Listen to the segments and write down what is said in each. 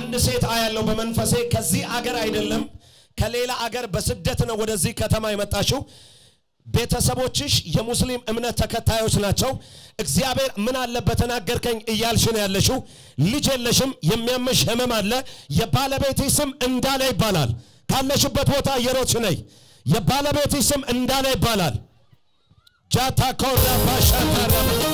አንድ ሴት አያለው በመንፈሴ ከዚህ አገር አይደለም ከሌላ አገር በስደት ነው ወደዚህ ከተማ የመጣችው። ቤተሰቦችሽ የሙስሊም እምነት ተከታዮች ናቸው። እግዚአብሔር ምን አለ በተናገርከኝ እያልሽ ነው ያለሽው። ልጅ የለሽም፣ የሚያምሽ ህመም አለ። የባለቤትሽ ስም እንዳለ ይባላል። ካለሽበት ቦታ እየሮጥሽ ነይ። የባለቤትሽ ስም እንዳለ ይባላል። ጃታ ኮራ ባሻታራ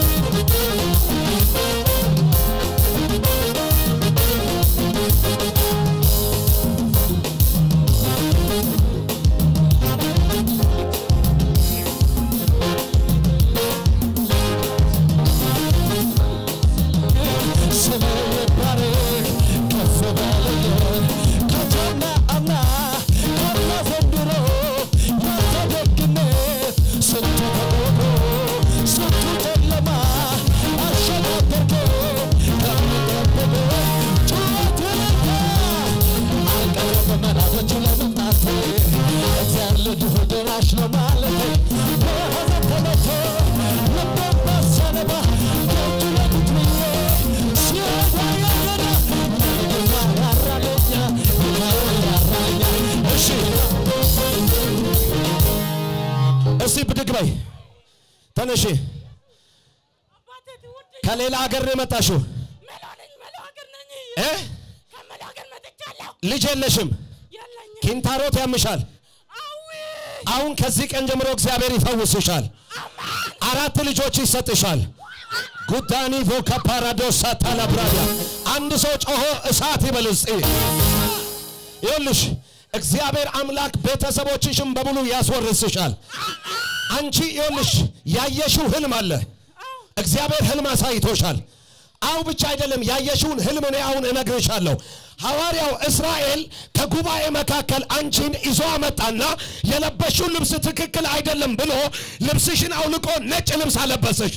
እስቲ ብድግ በይ ተነሺ። አባቴ ትውድ ከሌላ ሀገር ነው የመጣሽው መላ ነኝ መላ ሀገር ነኝ እ ከመላ ሀገር መጥቻለሁ ልጅ የለሽም፣ የለኝም ኪንታሮት ያምሻል። አዊ አሁን ከዚህ ቀን ጀምሮ እግዚአብሔር ይፈውስሻል። አራት ልጆች ይሰጥሻል። ጉዳኒ ቮካ ፓራዶሳ ታላብራያ አንድ ሰው ጮሆ እሳት ይበል እስቲ። ይኸውልሽ እግዚአብሔር አምላክ ቤተሰቦችሽም በሙሉ ያስወርስሻል። አንቺ ይኸውልሽ ያየሽው ህልም አለ። እግዚአብሔር ህልም አሳይቶሻል። አው ብቻ አይደለም ያየሽውን ህልም እኔ አሁን እነግርሻለሁ። ሐዋርያው እስራኤል ከጉባኤ መካከል አንቺን ይዞ አመጣና የለበሽውን ልብስ ትክክል አይደለም ብሎ ልብስሽን አውልቆ ነጭ ልብስ አለበሰሽ።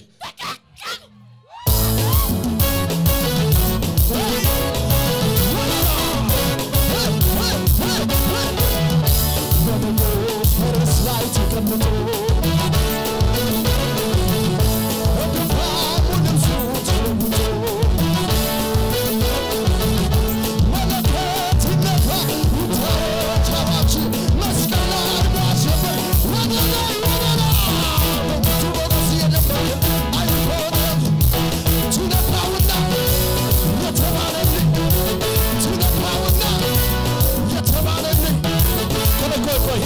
ቆይ ቆይ ቆይ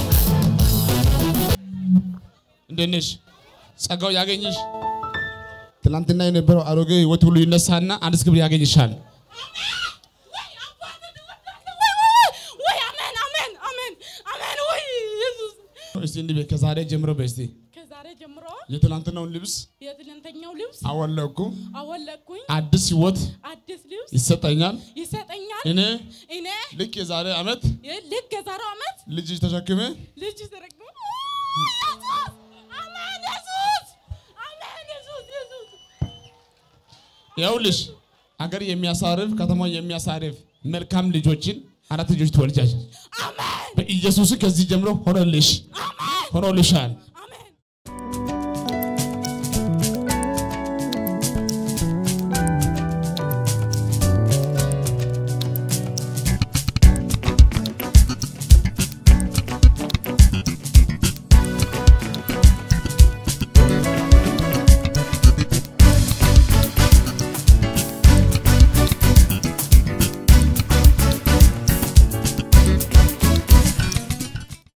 እንዴት ነሽ? ጸጋው ያገኝሽ። ትናንትና የነበረው አሮጌ ህይወት ሁሉ ይነሳና አዲስ ክብር ያገኝሻል። ወይ አሜን አሜን አሜን አሜን ወይ ኢየሱስ እስቲ እንዲህ በይ፣ ከዛሬ ጀምሮ በስቲ ከዛሬ ጀምሮ የትናንትናውን ልብስ የትናንተኛው ልብስ አወለኩ፣ አወለቅኩኝ አዲስ ህይወት አዲስ ልብስ ይሰጠኛል። ይሰጠኛል እኔ እኔ ልክ የዛሬ ዓመት ልክ የዛሬው ዓመት ልጅ ተሸክሜ ልጅ ተረግሞ ኢየሱስ አሜን ኢየሱስ አሜን ኢየሱስ ኢየሱስ ይኸውልሽ አገር የሚያሳርፍ ከተማ የሚያሳርፍ መልካም ልጆችን አራት ልጆች ትወልጃለሽ። አሜን በኢየሱስ ከዚህ ጀምሮ ሆኖልሽ ሆኖልሻል።